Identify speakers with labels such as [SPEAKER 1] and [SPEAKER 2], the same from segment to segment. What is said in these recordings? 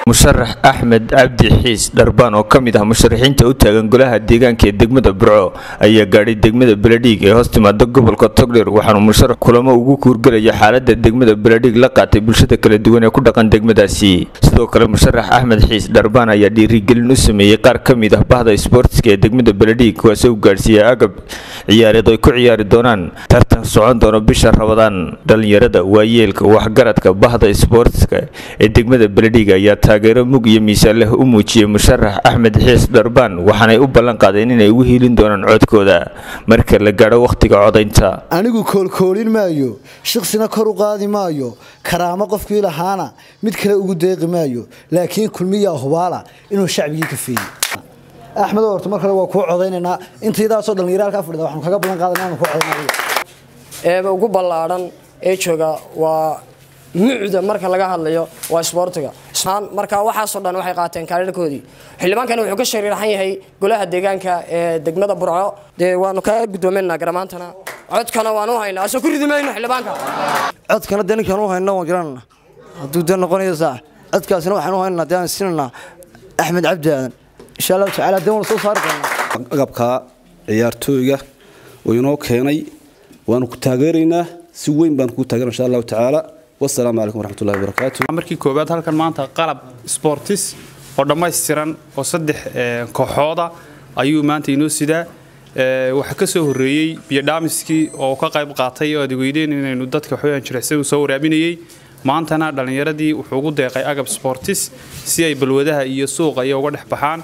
[SPEAKER 1] musharax axmed cabdi xiis dharbaan oo ka mid ah musharaxiinta u taagan golaha deegaanka ee degmada burco ayaa gaadhay degmada beledhiig ee hoos timaada gobolka togdheer waxaanu musharax kulamo ugu kuurgelaya xaalada degmada beledhiig la qaatay bulshada kala duwan ee ku dhaqan degmadaasi sidoo kale musharax axmed xiis dharbaan ayaa dhiirigelin u sameeyey qaar ka mid ah bahda isboortiska ee degmada beledhiig kuwaasoo u gaadhsiiyey agab ciyaareed ay ku ciyaari doonaan tartan socon doono bisha rabadaan dhalinyarada waayeelka waxgaradka bahda isboortiska ee degmada beledhiig ayaa taageero mug iyo miisaan leh u muujiyey musharax axmed xiis dharbaan waxaanay u ballan qaadeen inay ugu hiilin doonaan codkooda marka la gaadho wakhtiga codaynta
[SPEAKER 2] anigu koolkoolin maayo shiksina kor u qaadi maayo karaamo qofkii lahaana mid kale ugu deeqi maayo laakiin kulmiyaa hubaala inuu shacbigii ka feeyey axmed horta mar kale waa kuu codaynaynaa intaydaasoo dhallinyaraalkaa fadhida waxaanu kaga balan qaadana aanu kuu codaynay
[SPEAKER 3] eeba ugu ballaadhan ee jooga waa mucda marka laga hadlayo waa isboortiga marka waxaasoo dhan waxay qaateen kaarirkoodii xildhibaankani wuxuu ka shariiraxan yahay golaha deegaanka ee degmada burco dee waanu ka gudoominaynaa garamaantana codkana waanu haynaa asoo ku ridi mayno xildhibaanka
[SPEAKER 4] codkana dee ninkaan u hayna waan garanana hadduu dee noqonayo saax codkaasina waxaan u haynaa dee aan sinanaa axmed cabdi aadan insha allahu tacaala dee waana soo saari doonaa
[SPEAKER 5] agabka ciyaartooyga oo inoo keenay waanu ku taageeraynaa si weyn baan kuu taageera insha allahu tacaala wasalaamu calaykum waraxmatullahi wabarakaatu
[SPEAKER 6] markii koowaad halkan maanta qalab sportis oo dhammaystiran oo saddex kooxooda ayuu maanta inoo sidaa waxaa ka soo horreeyey biyodhaamiskii oo ka qayb qaatay oo adigweyneyn inaynu dadka waxweyaan jirecsan soo waraabinayey maantana dhallinyaradii wuxuu ugu deeqay agab sportis si ay balwadaha iyo suuqa iyo uga dhex baxaan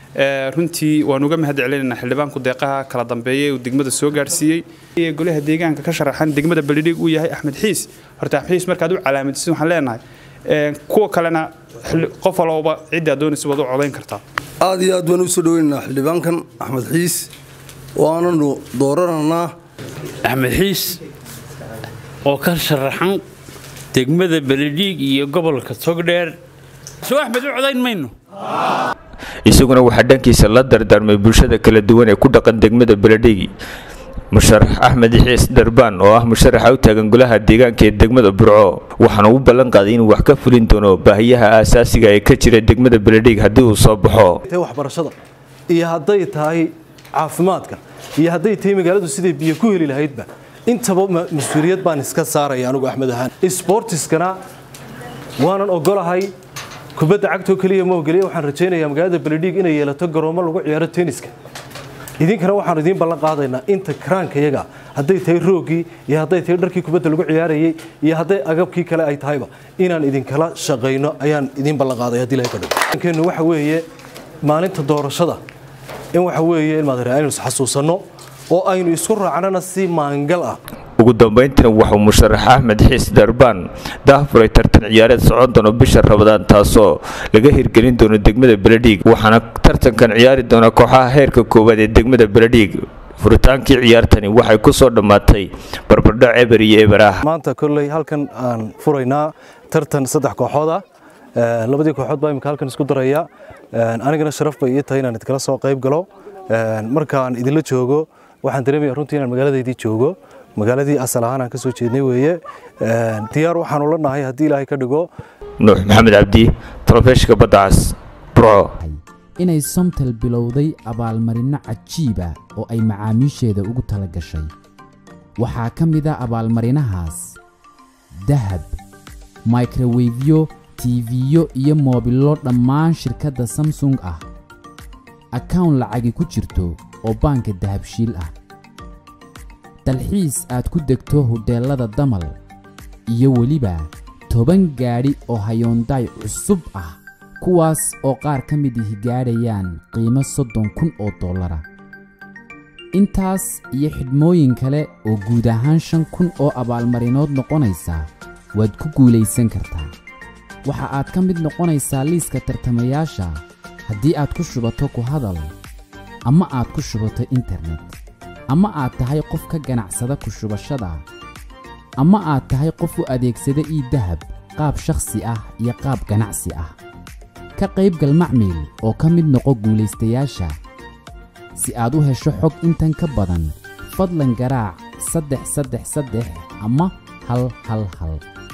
[SPEAKER 6] runtii waan uga mahad celinaynaa xildhibaanku deeqaha kala dambeeya uu degmada soo gaadhsiiyey golaha deegaanka ka sharaxan degmada beledhiig uu yahay axmed xiis horta axmed xiis markaad u calaamadisid waxaan leenahay kuwa kalena qof walba ciddaa doonaysa waad u codayn kartaa
[SPEAKER 7] aad iyo aad baan u soo dhaweynaynaa xildhibaankan axmed xiis waananu doorananaa
[SPEAKER 8] axmed xiis oo ka sharaxan degmada beledhiig iyo gobolka togdheer soo axmed u codayn mayno
[SPEAKER 1] isaguna waxaa dhankiisa la dardaarmay bulshada kala duwan ee ku dhaqan degmada beledhiig musharax axmed xiis dharbaan oo ah musharaxa u taagan golaha deegaanka ee degmada burco waxaana u ballan qaaday inuu wax ka fulin doono baahiyaha aasaasiga ee ka jira degmada beledhiig haddii uu soo baxo
[SPEAKER 9] waxbarashada iyo hadday tahay caafimaadka iyo hadday tahay magaaladu siday biyo ku heli lahaydba intaba mas-uuliyad baan iska saaraya anugu axmed ahaan sbortiskana waanan ogolahay kubadda cagtoo keliya ma ogeliya waxaan rajaynayaa magaalada beledhiig inay yeelato garoomo lagu ciyaaro tenniska idinkana waxaanu idiin ballan qaadaynaa inta karaanka yaga hadday tahay roogii iyo hadday tahay dharkii kubadda lagu ciyaarayay iyo hadday agabkii kale ay tahayba inaan idinkala shaqayno ayaan idiin ballan qaaday haddii ilahay ka dhigo keenu waxa weeye maalinta doorashada in waxa weeye ilmaadare aynu isxasuusanno oo aynu isku raacnana si maangal ah
[SPEAKER 1] ugu dambayntina wuxuu musharax axmed xiis dharbaan daahfuray tartan ciyaareed socon doono bisha rabadaan taasoo laga hirgelin doono degmada beledhiig waxaana tartankan ciyaari doona kooxaha heerka koowaad ee degmada beledhiig furitaankii ciyaartani waxay ku soo dhammaatay barbardhac eber iyo eber ah
[SPEAKER 9] maanta kolley halkan aan furaynaa tartan saddex kooxood ah labadii kooxood baa imika halkan isku daraya anigana sharaf bay ii tahay inaan idkala soo qayb galo markaan idinla joogo waxaan dareemaya runtii inaan magaaladeydii joogo magaaladii asal ahaan aan ka soo jeednay weeye diyaar waxaanu la nahay haddii ilaahay ka dhigo
[SPEAKER 1] nuux maxamed cabdi talefishinka badda cas burco
[SPEAKER 10] inay somtel bilowday abaalmarinno cajiiba oo ay macaamiisheeda ugu tala gashay waxaa ka mid a abaalmarinahaas dahab microwefyo tiifiyo iyo moobillo dhammaan shirkadda samsung ah akawn lacagi ku jirto oo baanka dahabshiil ah dalxiis aad ku degto hudheellada damal iyo weliba toban gaadhi oo hayoondaay cusub ah kuwaas oo qaar ka mid ihi gaadhayaan qiimo soddon kun oo dollara intaas iyo xidhmooyin kale oo guud ahaan shan kun oo abaalmarinood noqonaysa waad ku guulaysan kartaa waxa aad ka mid noqonaysaa liiska tartamayaasha haddii aad ku shubato ku hadal ama aad ku shubato internet ama aad tahay qof ka ganacsada ku shubashada ama aad tahay qof u adeegsada ii dahab qaab shakhsi ah iyo qaab ganacsi ah ka qaybgal macmiil oo ka mid noqo guulaystayaasha si aad u hesho xog intan ka badan fadlan garaac saddex saddex saddex ama hal hal hal